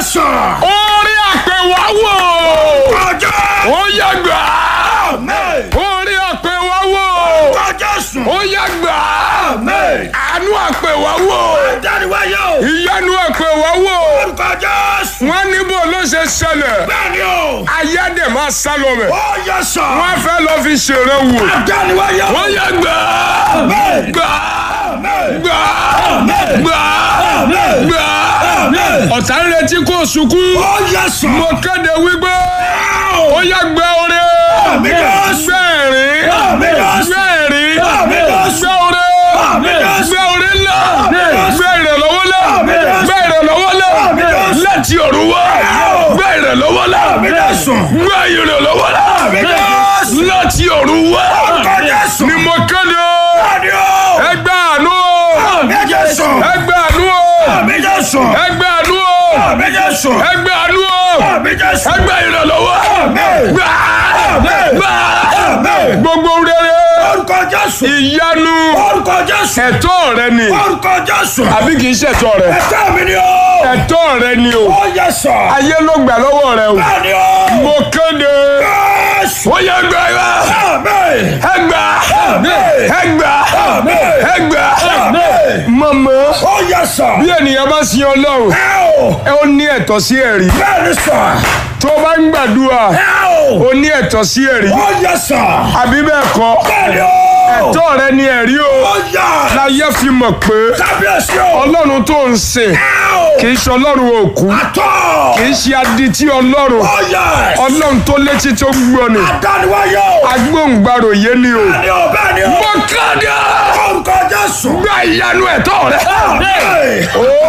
Jésù. orí àpèwáwò Ọjọ́. ó yẹ gbà Amen. orí àpèwáwò Orúkọ Jésù. ó yẹ gbà Amen. àánú àpèwáwò Dániwáyé o. ìyanu àpèwáwò Orúkọ Jésù. wọn níbo ló ṣe ṣẹlẹ̀ Bẹ́ẹ̀ni o. ayédè máa sá lọ mẹ Ó yẹ sọ. wọn fẹ́ lọ fi ṣeré wò Dániwáyé o. ó yẹ gbà Amen. gbà Amen. gbà Amen. gbà Amen. gbà Amen. ọ̀tá ń retí kó sunkún Ó yẹ sọ. mo kéde wípé ó yẹ gbẹ oore Àmín Jésù. gbẹ̀rín Àmín Jésù. gbẹ̀rín Àmín Jésù. gbẹ oore Àmín Jésù. gbẹ oore ńlá Àmín Jésù. gbẹ ìrànlọ́wọ́ ńlá Àmín Jésù. gbẹ ìrànlọ́wọ́ ńlá Àmín Jésù. láti ọ̀run wá Àmín. gbẹ ìrànlọ́wọ́ ńlá Àmín Jésù. gbẹ ìrànlọ́wọ́ ńlá Àmín Jésù. láti ọ̀run wá Orúkọ Jésù. ni mo kéde Bẹ́ẹ̀ni o. ẹgbẹ́ àánú Àmín Jésù. ẹgbẹ́ àánú Àmín Jésù. ẹgbẹ́ àánú Àmín Jésù. ẹgbẹ́ àánú Àmín Jésù. ẹgbẹ́ ìrànlọ́wọ́ Àmín. gbà Àmín. gbà Àmín. gbogbo rere Orúkọ Jésù. ìyanu Orúkọ Jésù. ẹ̀tọ́ rẹ ni Orúkọ Jésù. àbí kì í ṣẹ̀tọ́ rẹ Ẹ̀tọ́ mi ni o. ẹ̀tọ́ rẹ ni o Ó yẹ sọ. ayé ló gbà lọ́wọ́ rẹ o Bẹ́ẹ̀ni o. mo kéde Jésù. ó yẹ gbà yá Àmín. ẹgbà Àmín. ẹgbà Àmín. ẹgbà Àmín. mọ̀mọ́ Ó yẹ sọ. bí ènìyàn bá sin ọlọ́run Ẹ o. ẹ ó ní ẹ̀tọ́ sí ẹ̀rí Bẹ́ẹ̀ni sọ. tó o bá ń gbàdúrà Ẹ o. ó ní ẹ̀tọ́ sí ẹ̀rí Ó yẹ sọ. àbí bẹ́ẹ̀ kọ́ Bẹ́ẹ̀ni o. ẹ̀tọ́ rẹ ni ẹ̀rí o Ó yẹ. láyé fi mọ̀ pé Kábíyèsí o. ọlọ́run tó ń sìn Ẹ o. kì í ṣe ọlọ́run òkú Àtọ̀. kì í ṣe adití ọlọ́run Ó yẹ. ọlọ́run tó létí tó gbọ́ ni Adániwáyé o. agbóhùngbàrò yé ni o. Bẹ́ẹ̀ni o. Bẹ́ẹ̀ni o. mo kéde Orúkọ Jésù. gba ìyanu ẹ̀tọ́ rẹ. Àmín.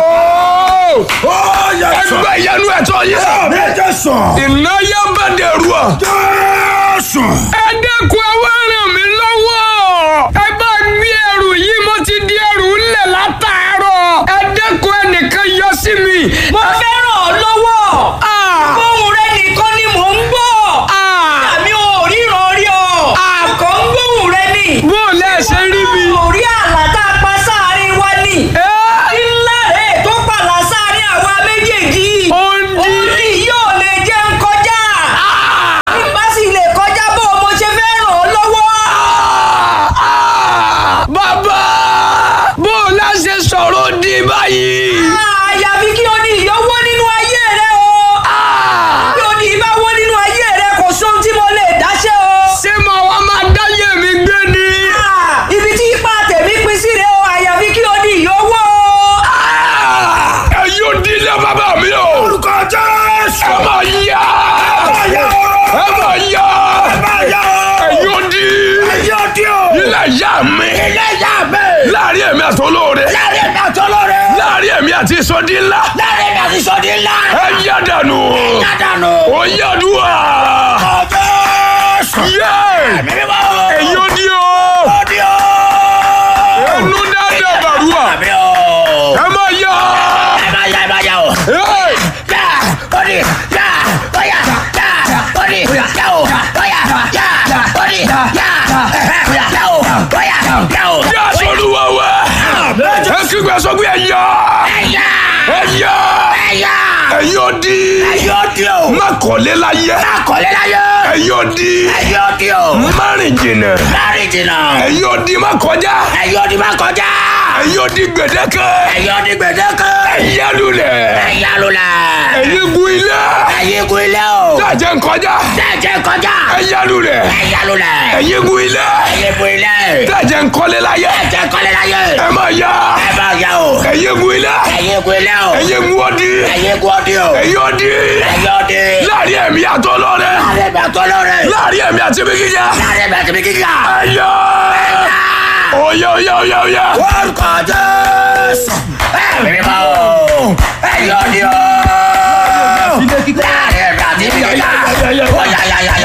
Ooo! Ó yẹ sọ. ẹgbẹ́ ìyanu ẹ̀tọ́ yẹ. Àmín Jésù. ìnáyà bá dẹrù ọ. Jésù. ẹ dẹ́kun ẹ wá ràn mí lọ́wọ́. ẹ bá gbé ẹrù yìí mo ti di ẹrù ńlẹ̀ látàárọ̀. ẹ dẹ́kun ẹnìkan yọ sí mi. mo fẹ́ ràn ọ́ lọ́wọ́. ohùn rẹ nìkan ni mò ń gbọ́. àmì ò ríran rí ọ. àkọ́ ń gbóhùn rẹ ni. bó o lẹ́ ṣe rí mi. orí àlá tá a pa sáàrin wa ni. ńlá rẹ̀ tó pàlà sáàrin àwa méjèèjì. Ó ń dí. òǹdí yóò lè jẹ́ ń kọjá. bí bá sì lè kọjá bó o mo ṣe fẹ́ ràn ọ́ lọ́wọ́. bàbá bó o lá ṣe sọ̀rọ̀ di báyìí. àyàfi kí o ní ìyọ́wọ́ nínú ayé rẹ o. kí o ní ìbáwọ́ nínú ayé rẹ kò sóhun tí mo lè dáṣẹ́ o. ṣé màá wá máa dáyé mi gbé ni. Ah, ibi tí ipa tèmi pín sí rẹ o àyàfi kí o ní ìyówó. ẹ yóò dílé bàbá mi o. Orúkọ Jésù. ẹ máa yá. Ayé o. ẹ máa yá. Ayé o. ẹ yóò di. Ayé o di o. ilé ìyá mi. Ilé ìyá mi. láàrin èmi àti olóore. Láàrin mi àti olóore. láàrin èmi àti ìsọdí ńlá. Láàrin mi àti sọ́dí ńlá. ẹ yá dànù. Yádànù. ó yá dùn. Orúkọ Jésù. yé. Mímí bá o. ẹ yóò di o. Ó di o. ẹnu dáadáa bàrúwà. Àmì o. ẹ máa yá. Ẹ máa yá ẹ máa yá o. Hey! Yá. Ó di. Yá. Ó yá. Yá. Ó di. Yá o. Ó yá. Yá. Ó di. Yá. Yá o. Ó yá. Yá o. Yá sọ̀rọ̀ wá. ẹ kígbe sọ pé ẹ yá. Ẹ̀yà. ẹ yá. Ẹ̀yà. ẹ yóò di. Ẹ̀yà ó di o. má kọ́lé láyé. Akọ̀lé láyé. ẹ yóò di. Ẹ̀yà ó di o. má rìn jìnnà. Láàrin jìnnà. ẹ yóò di má kọjá. Ẹ̀yà ó di máa kọjá. ẹ yóò di gbèdéke. Ẹ̀yà ó di gbèdéke. ẹ yá lulẹ̀. Ẹ̀yà lulẹ̀. ẹ̀yin gun ilé. Ẹ̀yìn gun ilé o. dájẹ́ ń kọjá. Dẹ́jẹ́ kọjá. ẹ yá lulẹ̀. Ẹ̀yà lulẹ̀. ẹ̀yin gun ilé. Ẹ̀yìn gun ilé. dájẹ́ ń kọ́lé láyé. Dẹ́jẹ́ kọ́lé láyé. ẹ má yá. Ẹ bá yá o. ẹ̀yin gun ilé. Ẹ̀yìn gun ilé o. ẹ̀yin gun ọdí. Ẹ̀yìn gun ọdí o. ẹ̀yin ọdí. Ẹ̀yà ó di. láàrin ẹ̀mí àtọ́ lọ́rẹ́. Láàrin ìgbà tó lóore. láàrin ẹ̀mí àti bí gíga. Láàrin ìgbà tó bí kíkà. ẹ̀yọ́. oyè oyè oyè oyè. Orúkọ Jésù.